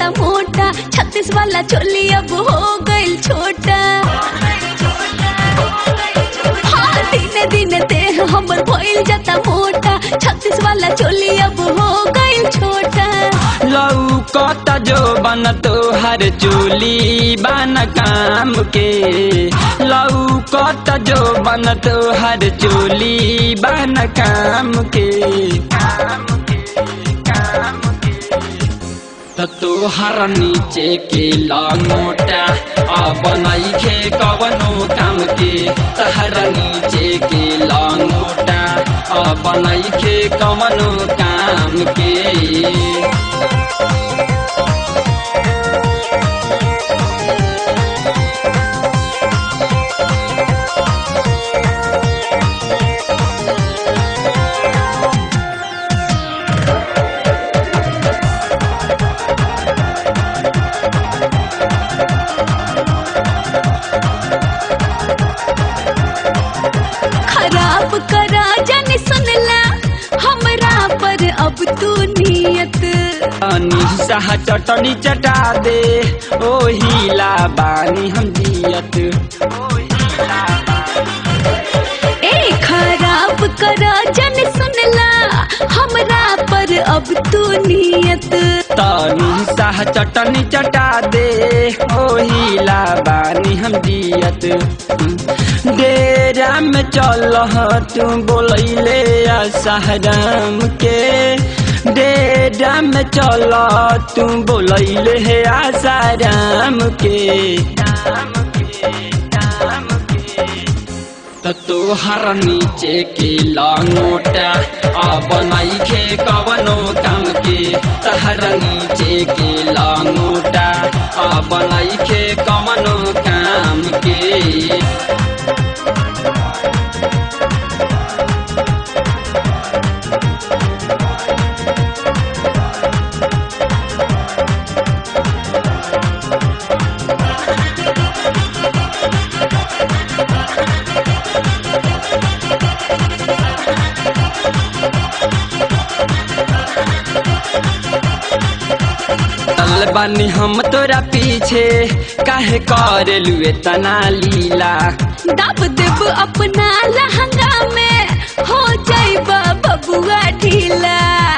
जाता मोटा छत्तीस वाला चोली अब हो गइल छोटा हाँ दिन दिन देह हमर भइल जाता मोटा छत्तीस वाला चोली अब हो गइल छोटा लौकत जो बन तोहर चोली बन काम के लौकत जो बन तोहर चोली बन काम के काम के काम के त तोहर नीचे के लंगोटा अब नइखे कवनो काम के तहर नीचे के लंगोटा अब नइखे कवनो काम के खराब करा जाने सुनला हमरा पर अब तू नियत निसाह चटनी चटा दे ओहिला बानी हम जियत ए खराब करा जाने सुनला हमरा पर अब तू नियत तनी साह चटनी चटा दे ओहिला बानी हम जियत डेरा में चल तू बोलैले सहराम के डेरा में चल तू बोलैले हे आसाराम के राम के राम के त तोहर नीचे के लंगोटा अब नइखे कवनो काम के तहर नीचे के लंगोटा अब नइखे कवनो काम के चल बानी हम तोरा पीछे काहे कर लुए तना लीला दब देब अपना लहंगा में हो जाइबा बबुआ ढीला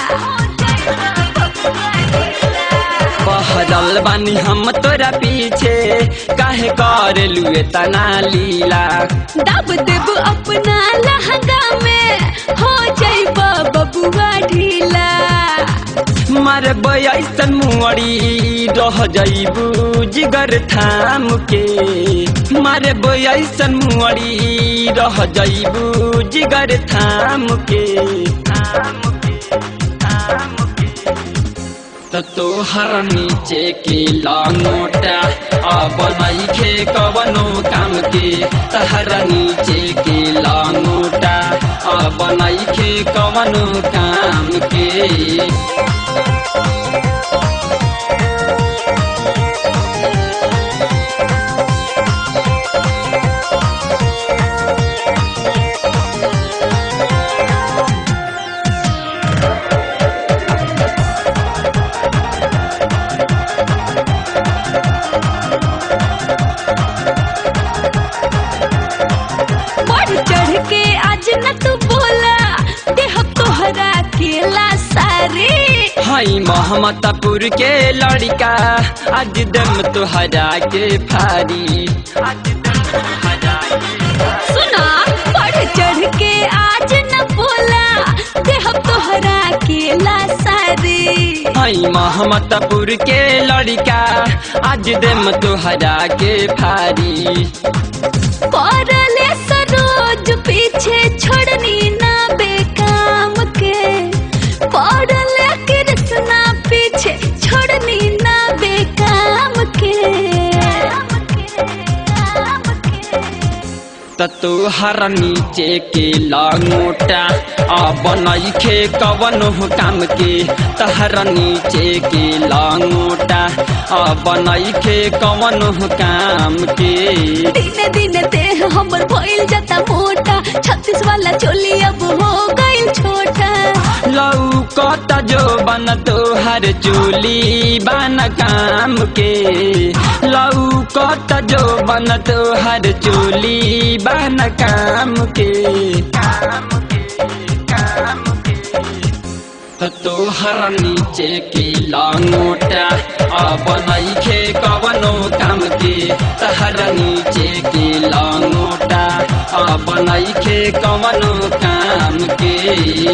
बहरल बानी हम तोरा पीछे काहे कर लुए तना लीला दब देब अपना लहंगा में हो जाइबा बबुआ ढीला मारे ऐसन मुअड़ी रह जइबू जिगर थाम के मारे ऐसन मुअड़ी रह जइबू जिगर थाम के थाम के थाम के त तोहर नीचे के लंगोटा अब नइखे कवनो काम के तहर नीचे के लंगोटा अब नइखे कवनो काम के बढ़ चढ़ के आज न तू बोला देह तोहरा केला सारे हई मोहम्मदपुर के लड़का आज दम तुहरा के फारी आज दम तुहरा के सुना बढ़ चढ़ के आज न बोला देह तोहरा केला सारे हई मोहम्मदपुर के लड़का आज दम तुहरा के फारी पड़ले सरोज पीछे छोड़नी ना बेकाम के पड़ले कृष्णा पीछे छोड़नी ना बेकाम के त तोहर नीचे के लंगोटा अब नइखे कवनो काम के तहर नीचे के लंगोटा अब नइखे कवनो काम के दिन दिन देह हमर भइल जाता मोटा छत्तीस वाला चोली अब हो गइल छोटा लौ कत जो बन तोहर चोली बन काम के लऊ कत जो बन तोहर चोली बन काम के काम के काम के त तोहर नीचे के लंगोटा अब नइखे कवनो काम के तहर नीचे के लंगोटा अब नइखे कवनो काम के